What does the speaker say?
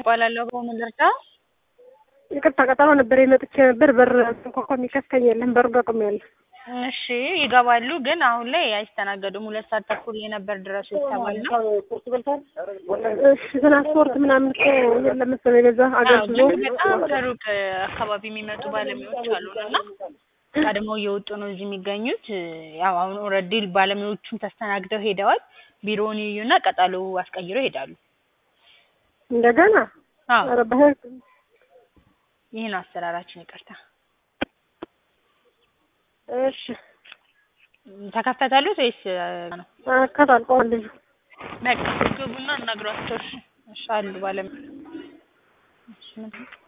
እባላለሁ በምን ልርዳ? ይቅርታ ቀጠሮ ነበር የመጥቼ ነበር። በር እንኳኳ የሚከፍተኝ የለም። በሩ ገጥሜያለሁ። እሺ ይገባሉ፣ ግን አሁን ላይ አይስተናገዱም። ሁለት ሰዓት ተኩል የነበር ድረሱ የተባልነው። እሺ ትራንስፖርት ምናምን እኮ የለም መሰለኝ በዛ አዎ፣ አገልግሎ ግን በጣም ከሩቅ አካባቢ የሚመጡ ባለሙያዎች አሉን እና ቀድመው እየወጡ ነው እዚህ የሚገኙት። ያው አሁን ኦልሬዲ ባለሙያዎቹም ተስተናግደው ሄደዋል። ቢሮውን ይዩና ቀጠሎ አስቀይረው ይሄዳሉ። እንደገና አዎ ኧረ በህግ ይህን አሰራራችን ይቅርታ። እሺ ተከፈታሉት ወይስ ነው? አከታልቀዋል ልጁ በቃ ግቡና እናግሯቸው። እሺ እሺ አሉ ባለሙያ እሺ